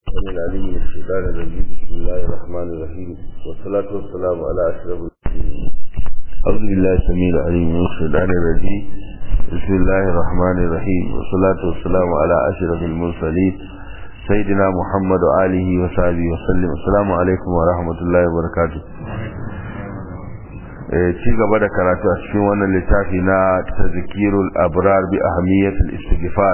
السميع العليم من الشيطان الرجيم بسم الله الرحمن الرحيم والصلاة والسلام على أشرف المرسلين أعوذ بالله السميع العليم من الشيطان الرجيم بسم الله الرحمن الرحيم والصلاة والسلام على أشرف المرسلين سيدنا محمد وآله وصحبه وسلم السلام عليكم ورحمة الله وبركاته ci gaba da karatu a cikin wannan littafi na tazkirul abrar bi ahmiyatul istighfar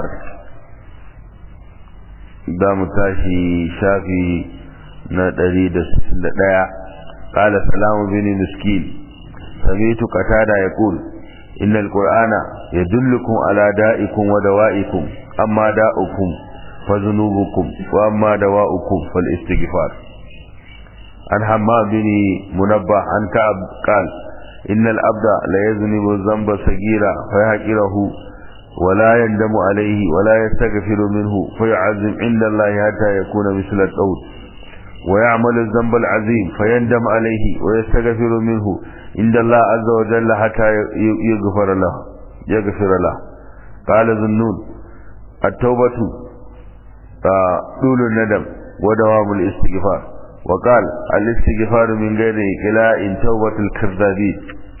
da mu tashi shafi na 161 qala salamu bin miskin sami'tu qatada yaqul innal qur'ana yadullukum ala da'ikum wa dawa'ikum amma da'ukum fa dhunubukum wa amma dawa'ukum fal istighfar an hamma bin munabbah an ka'ab qala إن الأبد لا يذنب الذنب صغيرا فيحقره ولا يندم عليه ولا يستغفر منه فيعزم عند الله حتى يكون مثل الطود ويعمل الذنب العظيم فيندم عليه ويستغفر منه عند الله عز وجل حتى يغفر له يغفر له قال ذنون التوبة طول الندم ودوام الاستغفار وقال الاستغفار من غير إقلاء توبة الكذابين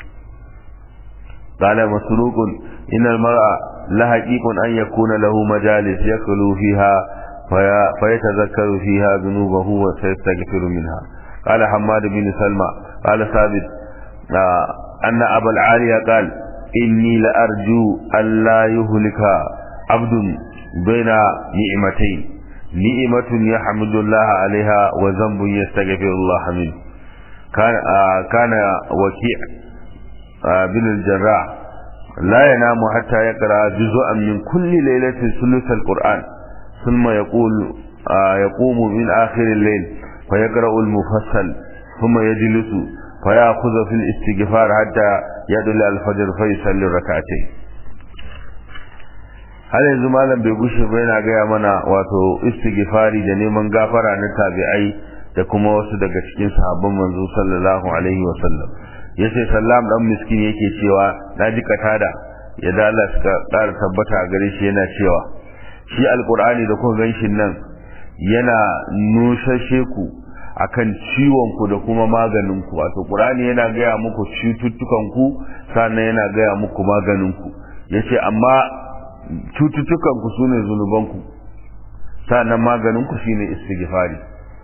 قال مسروق إن المرأة لحقيق أن يكون له مجالس يخلو فيها في فيتذكر فيها ذنوبه وسيستغفر منها قال حماد بن سلمى قال ثابت أن أبا العالية قال إني لأرجو أن لا يهلك عبد بين نعمتين نعمة يحمد الله عليها وذنب يستغفر الله منه كان آه كان وكيع آه بن الجراح لا ينام حتى يقرأ جزءا من كل ليلة ثلث القرآن ثم يقول آه يقوم من آخر الليل فيقرأ المفصل ثم يجلس فيأخذ في الاستغفار حتى يدل الفجر فيصلي ركعتين har yanzu malam bai gushe ba yana gaya mana wato istighfari da neman gafara na tabi'ai da kuma wasu daga cikin sahabban manzo sallallahu alaihi wa sallam yace sallam dan miskin yake cewa naji katada ya da Allah suka ƙara tabbata a gare shi yana cewa shi alqur'ani da kuma ganshin nan yana nushashe ku akan ciwon ku da kuma maganin ku wato qur'ani yana gaya muku cututtukan ku sannan yana gaya muku maganin ku yace amma cututtukanku su ne zunubanku sa'annan maganinku shi ne istighfari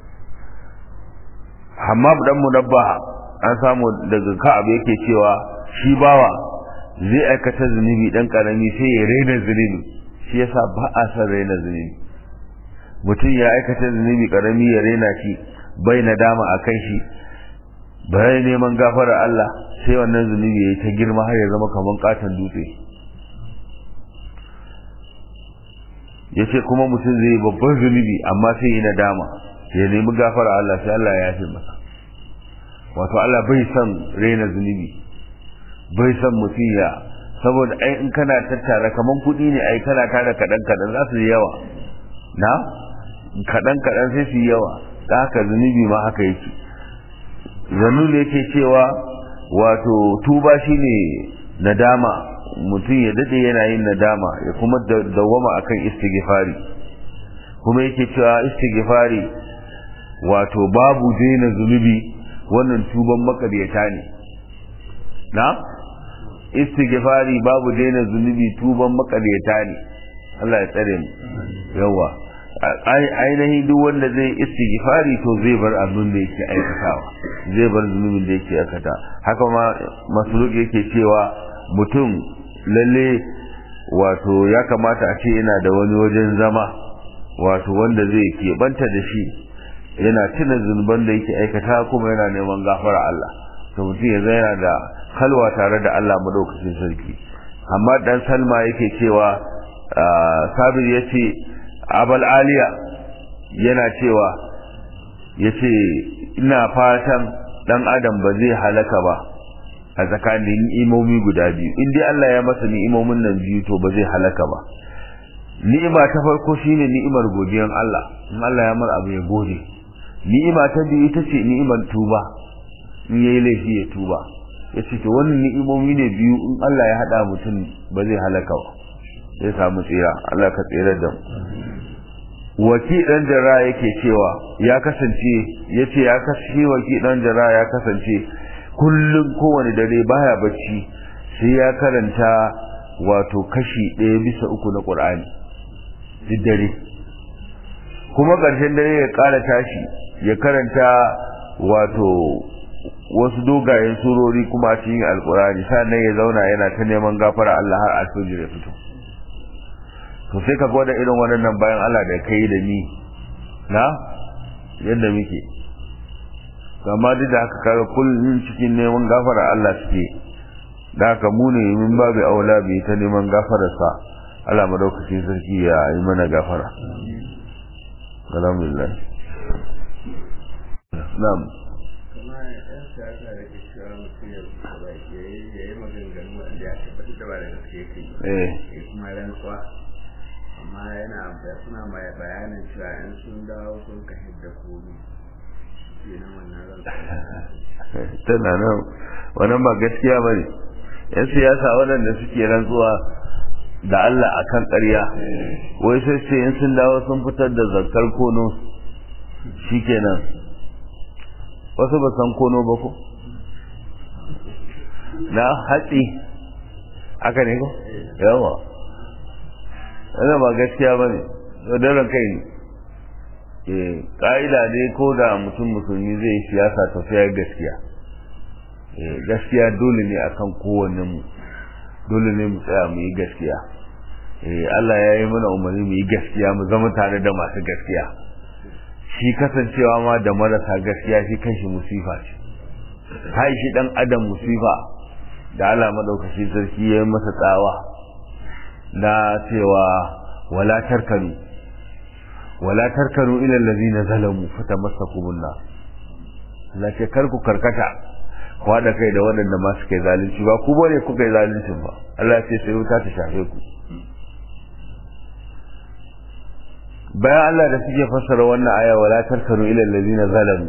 hamad dan munabbaha an samu daga ka'ab yake cewa shi bawa zai aikata zunubi dan karami sai ya raina zunubi shi yasa ba a san raina zunubi mutum ya aikata zunubi karami ya raina shi bai nadama a kan shi bai neman gafara Allah sai wannan zunubi ya yi ta girma har ya zama kamar katon dutse ya ce kuma mutum zai babban zunubi amma sai yi nadama ya nemi gafara Allah sai Allah ya yafe masa wato Allah bai son raina zunubi bai son mutum ya saboda ai in kana tattara kaman kuɗi ne ai kana tara kaɗan kaɗan za su yi yawa na kaɗan kaɗan sai su yi yawa da haka zunubi ma haka yake zanu ne yake cewa wato tuba shine nadama mutum ya dade yana yin nadama ya kuma dawwama akan istighfari kuma yake cewa istighfari wato babu daina zunubi wannan tuban makaryata ne na istighfari babu daina zunubi tuban makaryata ne Allah ya tsare mu yawa ainihi duk wanda zai istighfari to zai bar abin da yake aikatawa zai bar zunubin da yake aikata haka ma masuluk yake cewa mutum lalle wato ya kamata a ce yana da wani wajen zama wato wanda zai keɓanta da shi yana tuna zunuban da yake aikata kuma yana neman gafara Allah to mutum ya zai yana da halwa tare da Allah madaukakin sarki amma dan salma yake cewa sabir ya ce abal aliya yana cewa ya ce ina fatan dan adam ba zai halaka ba a tsakanin ni'imomi guda biyu in dai Allah ya masa ni'imomin nan biyu to ba zai halaka ba ni'ima ta farko shine ni'imar godiyan Allah in Allah ya mar abu ya gode ni'ima ta biyu ita ce ni'imar tuba in yayi laifi ya tuba yace to wannan ni'imomi ne biyu in Allah ya hada mutum ba zai halaka ba zai samu tsira Allah ka tsira da waki dan jara yake cewa ya kasance yace ya kasance waki dan jara ya kasance kullum kowane dare baya bacci sai ya karanta wato kashi ɗaya bisa uku na ƙur'ani duk dare kuma ƙarshen dare ya ƙara tashi ya karanta wato wasu dogayen surori kuma a cikin alƙur'ani sannan ya zauna yana ta neman gafara Allah har alfijir ya fito to sai ka gwada irin waɗannan bayan Allah da kai da ni na yadda muke amma duk da haka kaga kullum cikin neman gafara Allah suke da haka mu ne min babu aula bi ta neman gafararsa Allah madaukakin sarki ya yi mana gafara alhamdulillah na'am eh kuma rantsuwa amma yana da suna mai bayanin cewa in sun dawo sun ka hidda komi ke nan wannan rantsuwa tana nan wannan ba gaskiya ba ne yan siyasa waɗanda suke rantsuwa da Allah a kan ƙarya wai sai ce in sun dawo sun fitar da zakar kono shi kenan wasu ba san kono ba ko na hatsi aka ne ko yawa wannan ba gaskiya ba ne daren kai ne ƙa'ida ne ko da mutum musulmi zai yi siyasa tafiya gaskiya gaskiya dole ne akan kowanne mu dole ne mu tsaya mu yi gaskiya Allah ya yi mana umarni mu yi gaskiya mu zama tare da masu gaskiya shi kasancewa ma da marasa gaskiya shi kanshi musifa ce hai shi dan adam musifa da Allah madaukakin sarki ya yi masa tsawa na cewa wala tarkanu wala tarkanu ila allazina zalamu fatamassakumun nar la ce kar ku karkata ku da kai da waɗanda ma suka yi zalunci ba ku bane kuka yi zaluncin ba Allah ya ce sai wuta ta shafe ku bayan Allah da suke fassara wannan aya wala tarkanu ila allazina zalamu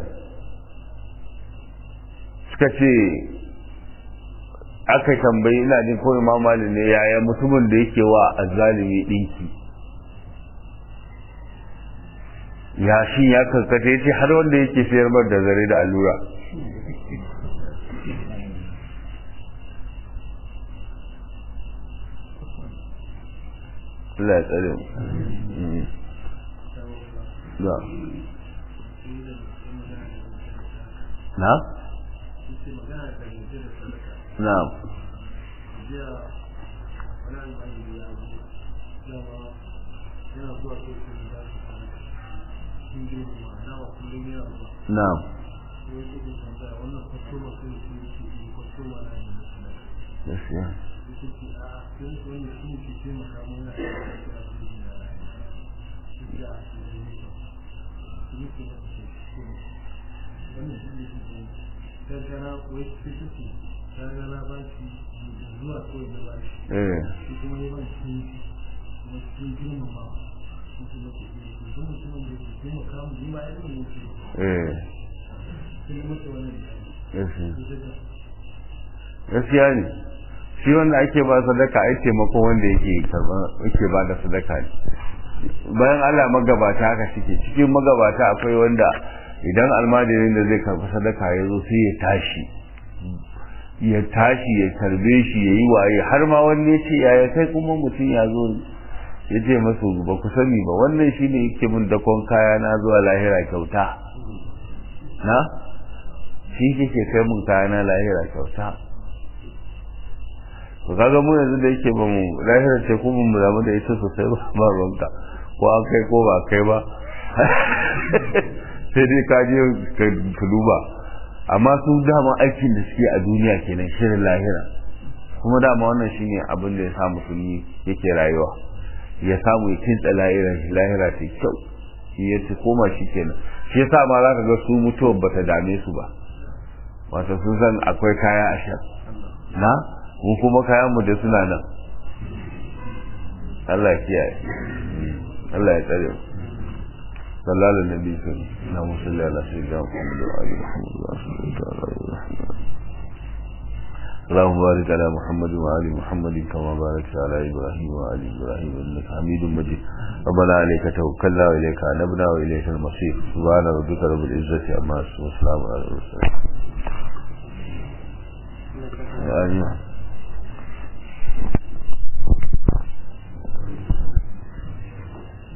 suka ce aka tambayi ina jin ko Imam Malik ne yaya mutumin da yake wa azzalimi dinki ya shi ya karkata yace har wanda yake sayar da zare da allura Allah ya tsare mu. Na. Na? Na. Na. Gaskiya. gaskiya ne shi wanda ake ba sadaka ai taimako wanda yake karba yake ba da sadaka ne bayan Allah magabata haka shike cikin magabata akwai wanda idan almajirin da zai karbi sadaka ya zo sai ya tashi ya tashi ya tarbe shi ya yi waye har ma wani ya ce yaya kai kuma mutum ya zo ya ce masu ba ku sani ba wannan shi ne yake min dakon kaya na zuwa lahira kyauta na shi ke kai mun kaya na lahira kyauta to kaga mu yanzu da yake ba mu lahira ce ko mu damu da ita sosai ba ba ruwanka ko an kai ko ba kai ba sai dai ka je ka duba amma su dama aikin da suke a duniya kenan shirin lahira kuma dama wannan shine abin da ya sa musulmi yake rayuwa ya samu ya kinta lahira lahira ta kyau shi ya ci koma shi kenan shi yasa ma za ka ga su mutuwar bata dame su ba wato sun san akwai kaya a shan na mu kuma kayan mu da suna nan Allah ya kiyaye Allah ya tsare mu صلى على النبي صلى الله عليه وسلم على سيدنا محمد وعلى محمد اللهم بارك على محمد وآل محمد كما باركت على إبراهيم وآل إبراهيم إنك حميد مجيد ربنا عليك توكلنا وإليك أنبنا وإليك المصير سبحان ربك رب العزة عما يصفون وسلام على المرسلين آمين